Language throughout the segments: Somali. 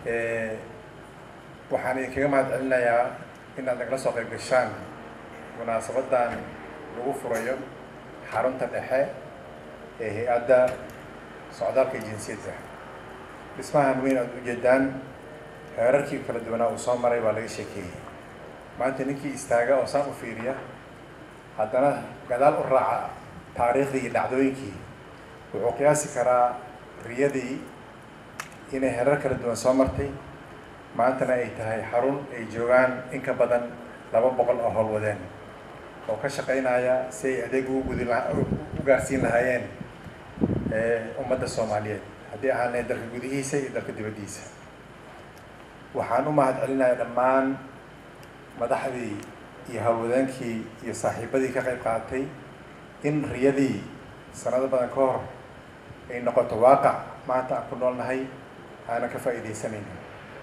waxaan idinkaga mahad celinayaa inaad nagala soo qayb gashaan munaasabadan lagu furayo xarunta dhexe ee hay-adda socdaalka jinsiyadda dhismahan weyn aada ujeedaan heerarkii kala duwanaa uu soo maray baa laga sheekeeyey maanta ninkii istaaga oo saan u fiiriya haddana gadaal u raaca taariikhdii iyo dhacdooyinkii wuxuu qiyaasi karaa riyadii inay herar kala duwan soo martay maantana ay tahay xarun ay joogaan in ka badan laba boqol oo howlwadeen oo ka shaqaynaya si ay adeeg ugu gudi u gaarsiin lahaayeen ummadda soomaaliyeed haddii ahaanay dalka gudihiisa iyo dalka dibaddiisa waxaan u mahad celinayaa dhammaan madaxdii iyo howlwadeenkii iyo saaxiibadii ka qayb qaatay in riyadii sanado badan ka hor ay noqoto waaqac maanta aan ku noolnahay aanan ka faa'iidaysanayno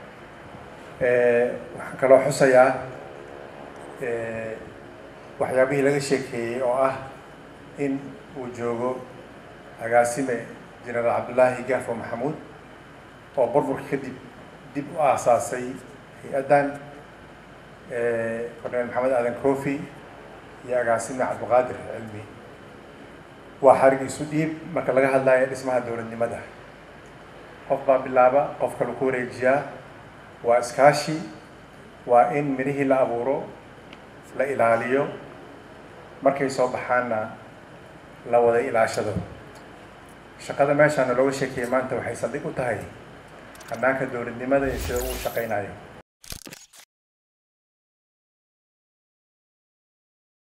waxaan kaloo xusayaa waxyaabihii laga sheekeeyey oo ah in uu joogo agaasime jenaraal cabdullaahi gaafo maxamuud oo burburka kadib dib u aasaasay hay-addan korneel maxamed aadan kofi iyo agaasime cabdiqaadir cilmi waa xarig isu dhiib marka laga hadlayo dhismaha dowladnimada qof baa bilaaba qof kale ku wareejiyaa waa iskaashi waa in midhihii la abuuro la ilaaliyo markay soo baxaanna la wada ilaashado shaqada meeshaana looga sheekeeyey maanta waxay saldhig u tahay hannaanka dowladnimada iyo sida uu shaqaynayo